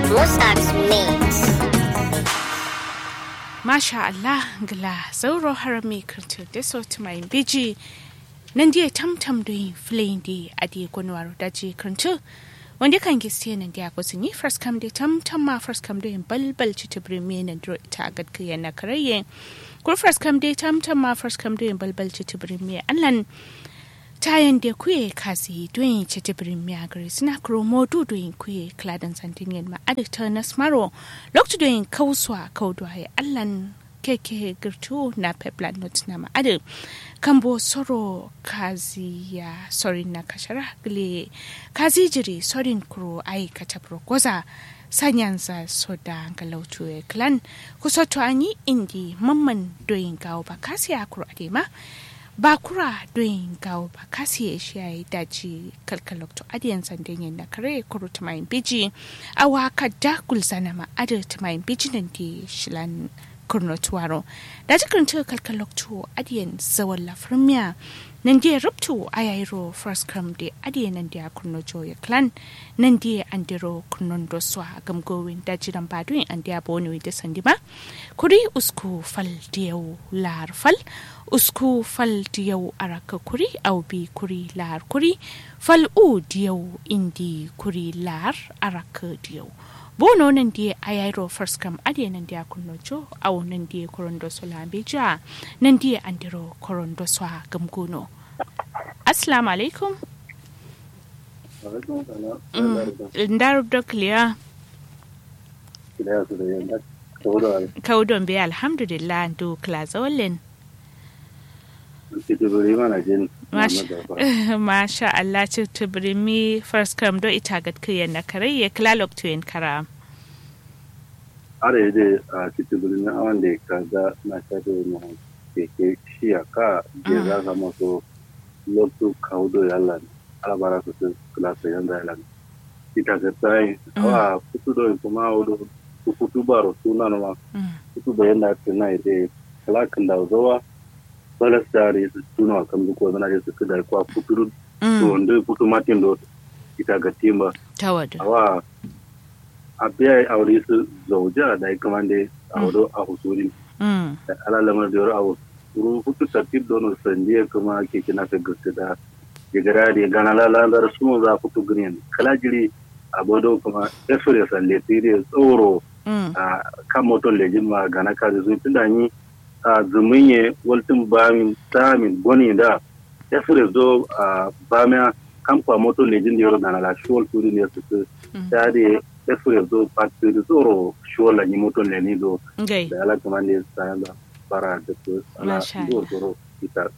Musax Mix. Masha Allah gla sauro harami kirtu da sauti mai biji nan dia tamtam doin flin di adi gonwaro daji kirtu wanda kan giste nan dia ko ni first come de tamtam ma first come doin balbal ci tibri me nan dro ta gadka yana karaye kur first come de tamtam ma first come doin balbal ci tibri me allan tayan da kuye kasi doyin ci tibirin miyagari suna kromo du doyin kuye kladan santiniyan ma adikta na smaro lokacin doyin kauswa kaudwaye allan keke girtu na peplan not na ma adi kambo soro kazi ya sorin na kashara gile kazi jiri sorin kuro ai katabro goza sanyansa soda galautu e klan kusoto anyi indi mamman doyin gawo ba kasi ya kuro adema bakura doyin gawo ba kasi ya shi ya yi daji kalkalokto adiyan sandan yin na kare kuru tumayin biji a waka dakul zana ma adar tumayin biji nan di shilan kurno tuwaro daji karanta kalkalokto adiyan zawon lafirmiya nan di rubtu a yayiro first come di adiyan nan di a kurno joya clan nan di an diro kurnon doswa gamgowin daji ran baduin an di a boni da sandima kuri usku fal diyau lar fal usku fal diyau araka kuri au bi kuri lar kuri fal u diyau indi kuri lar araka diyau bono nan die ayairo first kam ade nan dia kunno jo au nan die korondo sola beja nan die andiro korondo swa gamguno assalamu alaikum ndar dokliya kaudon be alhamdulillah do klazolin Masha Allah ci tubirimi first come do ita gad kiyan na kare ya klalok tuyen kara. Are yadda a cikin birnin awan da ka ga na shaɗe mu keke shi a ka je za ka maso lokto kaudo yalan alabara su su klasa yan yalan. Ita ka tsayin awa kutu do kuma wudu kutu baro suna ma kutu bayan da ta na yadda kalakin da zawa balastari su tuna kan duk wani na su kada kwa futuru to wanda futu matin do ita ga timba tawada awa a biya aure su zauja da ya kamande a wado a husuri da alalamar da yaro a husuru futu tartib don sandiya kuma ke kina ka gaske da ya gara da ya gana lalalar su za futu green kala jiri a bodo kuma efure salle tire tsoro a kan moton lejin ma gana ka zuwa tunda ni a zumunye waltin bamin samin goni da ya fi zo a bamiya kamfa moto lejin da yaro na la shuwal turi ne su su ta da ya fi zo pati da tsoro shuwal la ni moto le ni zo da ala kuma ne sa da bara da su ala zo tsoro ita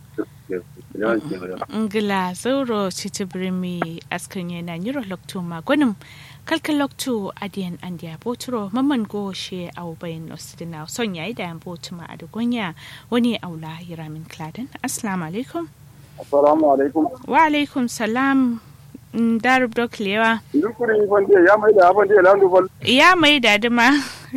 ngila zauro citibirimi askan yana nyiro lokto magonim kalkal lokto adiyan andiya boturo mamman go she au bayan osidina son yayi da yan botuma a dugonya wani aula yiramin kladen assalamu alaikum assalamu alaikum wa alaikum salam darub dok lewa dukuri bande ya mai da abande landu bal ya mai da dima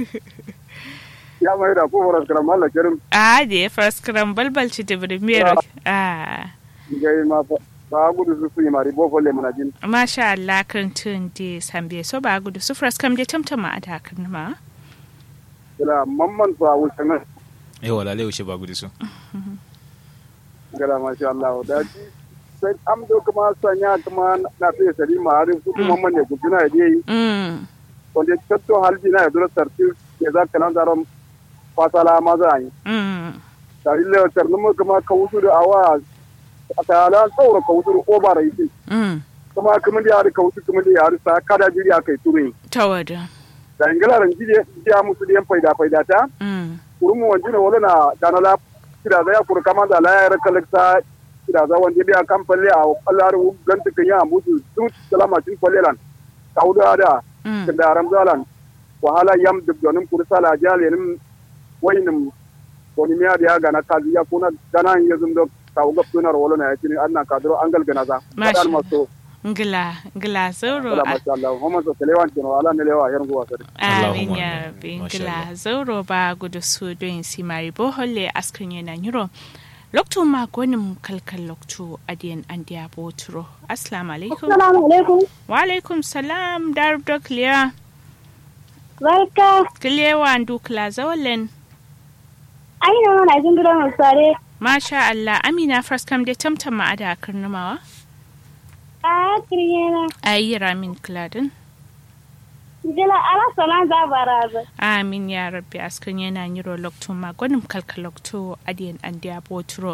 ya mai da ko faras karam Allah kerim a da ya faras karam balbal ci da birmiyar a gai ma ba gudu su su mari bo folle mana jin masha Allah kan tun de sambe so ba gudu su faras kam de tamtama a dakar ma kila mamman fa wuce nan eh wala le wuce ba gudu su kila masha Allah da ji sai am do kuma sanya kuma na fiye sari ma harin su kuma mamman ne guduna ya yi wanda tatto halji na ya dura sarti ya za ka nan zaron fasala maza yi tare da tarnuma kuma ka wusu da awa a tsayalan tsawon ka wusu da obara yi kuma kuma da yari ka wusu kuma da yari sa kada jiri a kai turin tawada da ingalaran jide jiya musu da yan faida faida ta kurumu wanzu ne wala na dana la kira za ya kura kama da la ya raka lakta kira za wanda biya kan falle a kallar ganta kan ya musu sun salama cin falle lan kauda da da ramzalan wahala yam duk donin kursala jalenin wainin wani miya da ya gana kazi ya kuna gana ya zum da kawo ga tunar wala na yake an na kadro an galgana za kadar maso ngila ngila zoro Allah masha Allah Muhammad so kelewan kino ala ne lewa yan guwa sare amin ya rabbi ngila zoro ba gudu su don simari boholle askrin yana nyuro lokto ma gonin kalkal lokto adiyan andiya boturo assalamu alaikum assalamu alaikum wa alaikum salam darb dokliya Barka. Kilewa dukla zawalin. Ai na mana jin gidan musare. Masha Allah, Amina Fraskam dai tamtam ma'ada a karnamawa. A kiriyana. Ayi ramin kiladin. Jila ala sana za baraza. Amin ya rabbi askan yana yiro lokto magonim kalka lokto adiyan an diya boturo.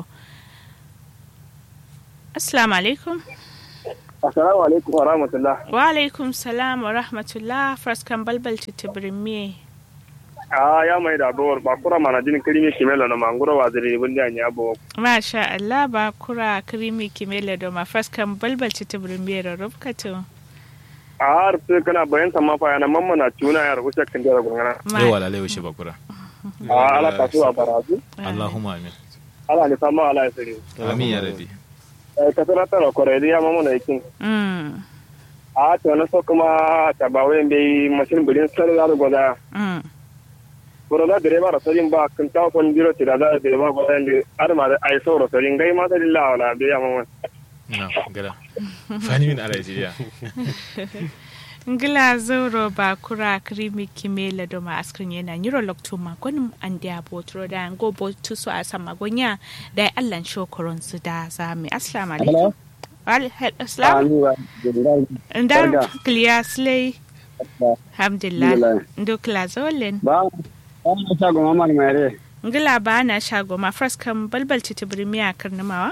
Assalamu alaikum. assalamu alaikum wa rahmatullah Wa alaikum salam wa rahmatullah Fraskam balbal titibirin me. a ya mai da dowar ba kura mana jin kirimi kimela na mangura wa zire bin da nya bo Masha Allah ba kura krimi kimele do ma Fraskam balbal titibirin me rarrubkatu. a har sai kana bayan sama fa yana mamma na tuna ya rubuta kan da gungana yawa lalai wuce bakura a ala kasu a barazu Allahumma amin ala ni sama ala ya sare amin ya rabi eh ka tana tara kore ya mamma na yakin Mm. a to na so kuma ta ba wayan bai mashin bilin sare da goda Mm. boro da direba da sarin ba kan ta kon biro ti da da direba goda ndi ar ma da ai so ro sarin gai ma da lillahi wala bai ya mamma na gada fani min ala jiya ngila zoro ba kura krimi kimela do ma askrin yana nyiro lokto ma gonum an dia botro da ngo botu so a sama gonya da allan shokoron su da zami assalamu alaikum Wal- he- assalam ndar clear slay alhamdulillah ndo kla zolen ba ba ta go mamar mere ngila ba na shago ma first kam balbal titibri miya karnamawa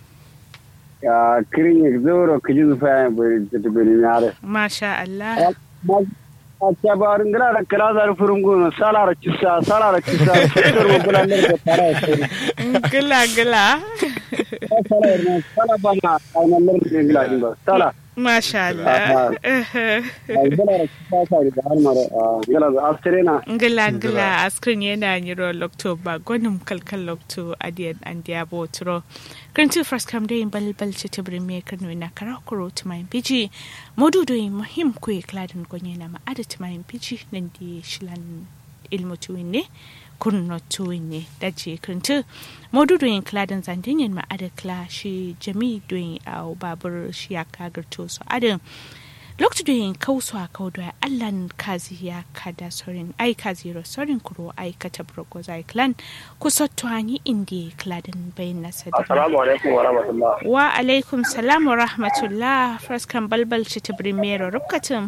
ya kirin zoro kijin fa bari ta bari yare masha Allah a ta ba ngara da kira zar furungu salara kissa salara kissa fitar mu bulan da tara sai ngila ngila sala ne sala bana ai nan da ngila din ba sala masha Allah ai bala da kissa sai da har mara ngala da astrena ngila ngila askrin yana nyiro lokto ba gonum kalkal lokto adiyan an dia botro krinti first kam dai bal bal ce tibri me karno na kara kuro tumayin biji modudo yi muhim ku kladin gonye na ma ada tumayin biji nan di shilan ilmu tuwin ne kunno tuwin ne dace krinti modudo yin kladin zandinyin ma ada kla shi jami doyin au babur shi ya kagarto so ada lokacin da yin kausu a kau da allan kazi ya kada sorin ai kazi ro sorin kuro ai kata brogo zai clan ku sotto ani indi kladin bayin nasa da assalamu alaikum wa rahmatullah wa alaikum salam wa rahmatullah fraskan balbal ci tibrin mero rubkatin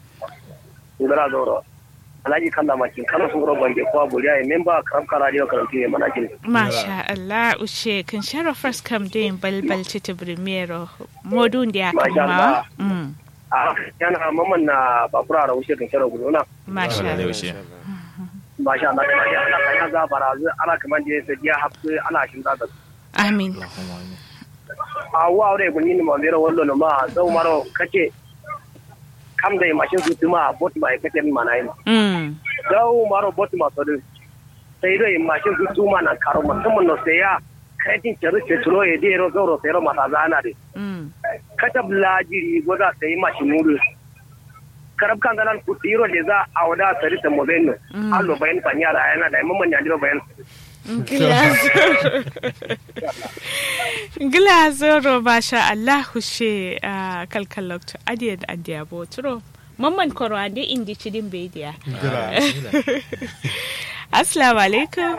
ibara doro alhaji kanda makin kana sun goro bange ko buriya e memba karam kara radio karanti e mana kin masha Allah ushe kan shara fraskan da yin balbal ci tibrin mero modun da ya Masha kama Allah. mm a yana mamman na bakura da wuce kan shara gudu na masha lalai Allah wuce masha Allah kuma ya ana kan ga barazu ana kaman da ya ya hafsu ana shin da amin Allahumma amin a wa aure gunni ni ma bero wallo no ma zau maro kace kam da mashin su tuma bot ba e kace ni mana yin mm zau maro bot ma so sai dai mashin su tuma na karo musamman no sai ya kaitin ceru ce tulo e dero zoro sai ro mata zana de mm katab lajiri goza sai mashin nuru karab kan ganan ku tiro da za a wada sari ta mobenno Mm. allo bayan fanya da yana da mamman ya diro bayan Glazoro masha Allah hushe a kalkalokto adiya da adiya boturo. Mamman koro ande indi cidin bediya. Assalamu alaikum.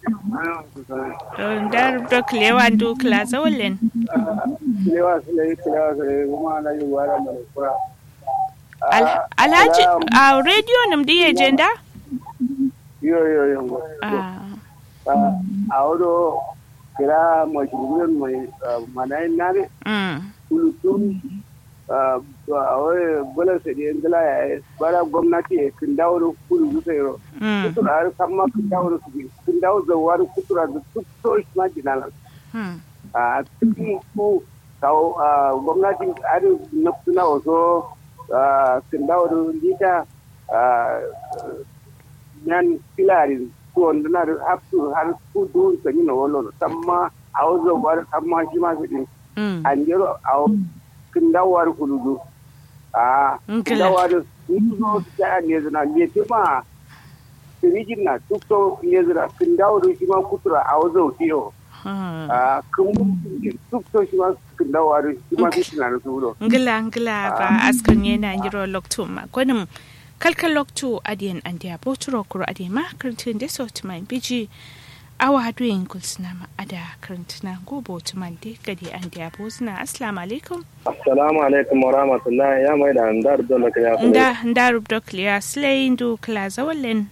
Dar dok lewan du klaza wallen. lewa sai lewa sai kuma na yi wala mai kura Al- Alhaji a radio nam diye jenda? yo yo yo Ah, a wado kira mai shugurin mai manayin nare mm, kulutun a wai bala sai da ngala ya yi bara gwamnati ya kin dawo da kudu zuwa yaro mm, kutura har kan ma kin dawo da su bi kin dawo da wani kutura da duk so shi ma jinana mm, a cikin ko kawo a gwamnati har na suna waso kin dawo da lita yan filarin ko wanda na da hafsu har kudu sanyi na wallon samma a wazo war samma shi ma su din mm. an jero a kin dawar kuludu a Nkila. kin dawar nuzo ta ne zana ne ce ma firijin na duk to ne zana kin dawar shi ma kutura a wazo kiyo Hmm. a kan duk to shi ma kin dawar shi ma shi na su do ngila ngila ba askan yana jiro lokto ma gwanin kalkal lokto adiyan andiya boturo kuro adiya ma karantin da so tuman biji awa duyin kulsuna ma ada karantuna go botuman de gadi andiya bozuna assalamu alaikum assalamu alaikum wa rahmatullahi ya mai da andar dole ka ya nda nda rubdo kliya slay ndu kla zawallen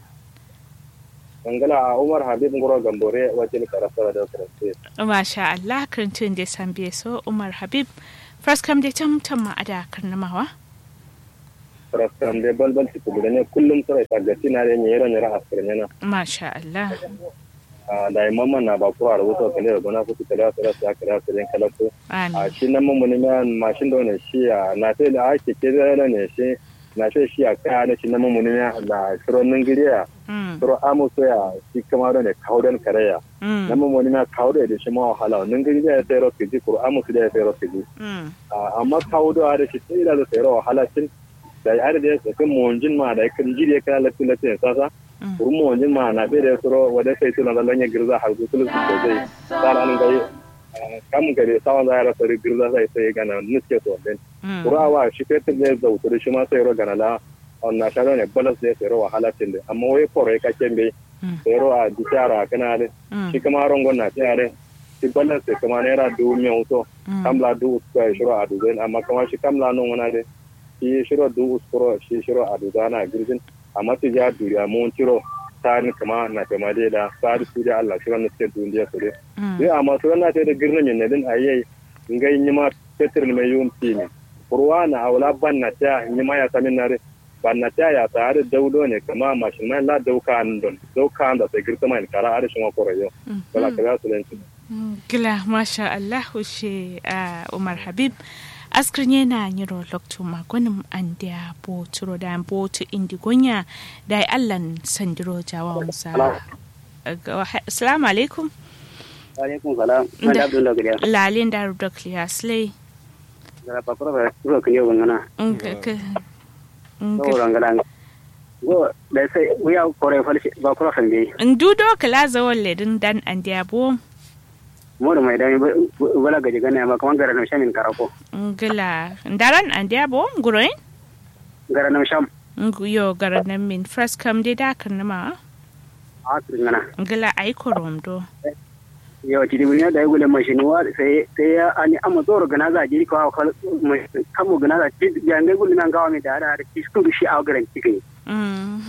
Angala a Umar Habib Ngoro Gambore wajen karasara da karance. masha Allah karantun da san biye so Umar Habib Fraskam da tam tam ma ada karnamawa Karasara da balbal ci kubu da ne kullum sarai tagaci na da nyero nyero askar nyana. masha Allah Da yi mamman na ba kuwa da wuta kale da gona kuka kala su rasu ya kala su rin kalatu. A amin shi nan mamman ne mashin da wani shi a na sai da ake ke da ne shi na sai shi a kaya da shi nan mamman ne da shirin ningiriya. mm Shirin amuso ya shi kama da ne kawo don kareya. mm Nan mamman ne kawo da shi ma wahala. Ningiriya ya sai rofi ji kuro amuso da ya sai rofi ji. mm amma kawo da da shi sai da sai rawa halacin da ya da ya kan monjin ma da kan jiri ya kana latin latin sasa Mm. kurun monjin ma na bai da suro wada sai tuna da lanya girza har gutul su ko zai tsara an gai kam gare sawan da ya rasa girza sai sai gana nuske to den mm kurawa shi kai ne zautur shi ma sai ro gana la on na sharo ne balas ne sai rawa halacin da amma wai kore ka kembe Mm. sai ro a dishara kana da mm shi kama rongon na tare shi balas sai kama naira dubu miyan wuto mm kamla du usko e shiro aduzen amma kama shi kamla non wona de shi shiro du uskoro shi shiro aduzana girgin amma ti ja duri amma on tiro tani kama na kama de da sari su da Allah shiro na ce duniya su de mm yi amma su na te da girna ne din ayyai ngai nyima petir ne yum tini kurwa na awla banna ta nyima ya samin nare banna ta ya tare daudo ne kama mashin mai la dauka an don dauka an da sai girta mai kara arishin wa koroyo wala kaza su lenci gila masha Allah she a Umar Habib askrin yana yiro lokto magonim an da boturo da botu indigonya da allan sandiro jawansa assalamu alaikum alaikum salam Da- na da abdul da gariya lalin da rubda clear slay da ba kura ba kura kan yau ngana saboda ngala go da sai wuya kore falshi ba kura kan dai ndudo kala zawon ledin dan an da bo mu da mai dami bala gaji gane ma kaman gara na shamin karako ngila ndaran an da bo nguroin gara na sham yo garanan min first kam dai da kan ma a turin ngana ngila ai koromdo yau ti dibin da gule mashini wa sai sai ya ani amma zoro gana za jiri ko kal kamo gana za ti ya ngai gule nan gawa mi da da ti sku shi a garan cikin mm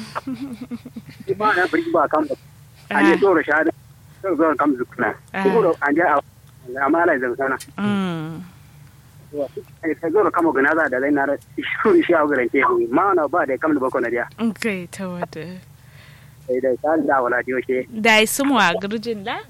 ba na bari ba kam ani zoro sha da zoro kam zukna ko an ja amma ala zan sana mm sai zoro kamo gana za da zai na da sku shi a garan cikin ma na ba da kam da bako na dia okay ta wada sai dai ta da wala dio she da su mu a gurjin la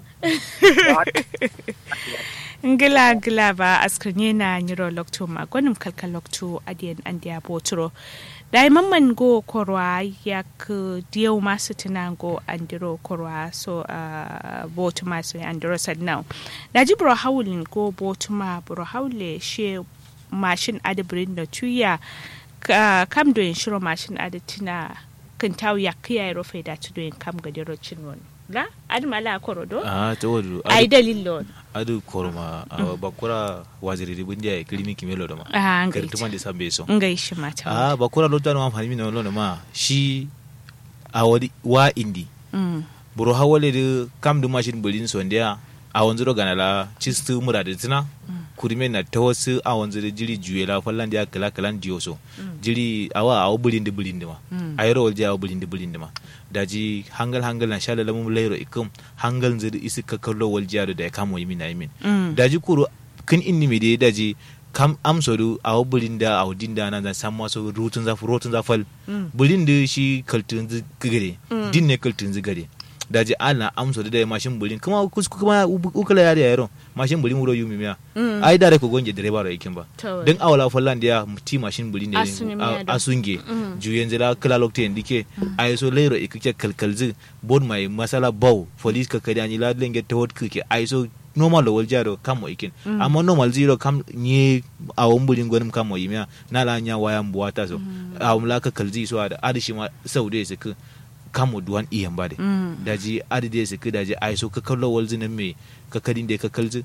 ngila ngila ba askrine na nyiro lokto ma gwanim kalkal lokto adiyan andiya boturo da mamman go korwa ya ku diyau masu tunango andiro korwa so uh, botu masu andiro sadnau da ji buro haulin go botu ma buro haule she mashin adibirin da tuya ka- kam doyin shiro mashin adatina kan tawo ya kiyaye rufe da tu doyin kam gadiro cinwon la adma la korodo a ta wadu ai dalilon adu korma a bakura waziri ribin dia clinic melo da ma a kar ngai tuma da sabbe so ngai shi mata a bakura lo da ma fahimi na lo ma shi a wadi wa indi mm buru hawale da kam da mashin bulin so ndia a wanzu do ganala chistu mura da tina kurime na ta wasu a wanzu da jiri juye la fallan dia kala kalan diyo so jiri awa awo bulin da bulin da ma a yaro walje awo bulin da bulin da ma daji hangal hangal na shala lamun lairo ikum hangal zai isi ka kallo walje da ya kamo yimin na yimin mm daji kuro kin inni mi de daji kam amsodu awo bulin da awo dinda na da san maso rutun zafu rotun zafal bulin da shi kaltun zi gare din ne kaltun zi gare daji ana amsodu da ya mashin bulin kuma kusku kuma ukala yare yaro mashin bulin wuro yumi miya ai da ko gonje direba ro yakin ba to dan awala fallan da ti mashin bulin da Asuni miya da. asunge juyen zira kala lokte ndike ay so leiro ikike kalkalzi bon mai masala baw police ka kadi ani la lenge to hot kike ay so normal lo waljaro kamo ikin amma normal zero kam nye awon bulin gwanim kamo yimya na la nya waya mbuwata so awon la ka kalzi so ada adishi ma saude su ku kamo duwan iyan bade mm daji adi de su ku daji ay so ka kallo walzi nan me ka kadin de ka kalzi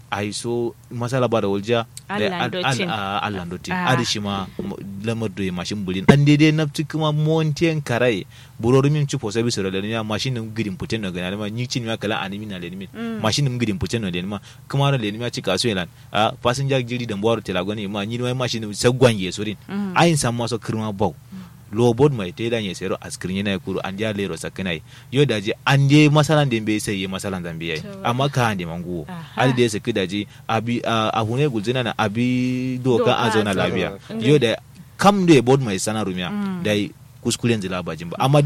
ai so masala ba da walja Allah dotin. Allah dotin Ah. adi shi ma m- lamar da mashin bulin an daidai na fi kuma montiyan karai burori min ci fosa bisu da lalima mashin nim gidin puten no gana ma ni cin ma kala animi na lalima mashin nim gidin puten no lalima kuma ra lalima ci kaso elan a passenger jiri da mbawar telagoni ma ni ma mashin nim sagwan ye sorin ayin sam maso kirma bau low board mai te da sero askirin yana kuru an dia lero sakanai yo da je an je masalan da bai sai ye masalan zambi yayi amma ka hande manguwo Aha. ali da ya saki da je abi a a hune gulzina na abi doka Doka a zauna zauna. lafiya yo da kam da board mai sana rumiya Mm. da kuskuren zila bajin ba amma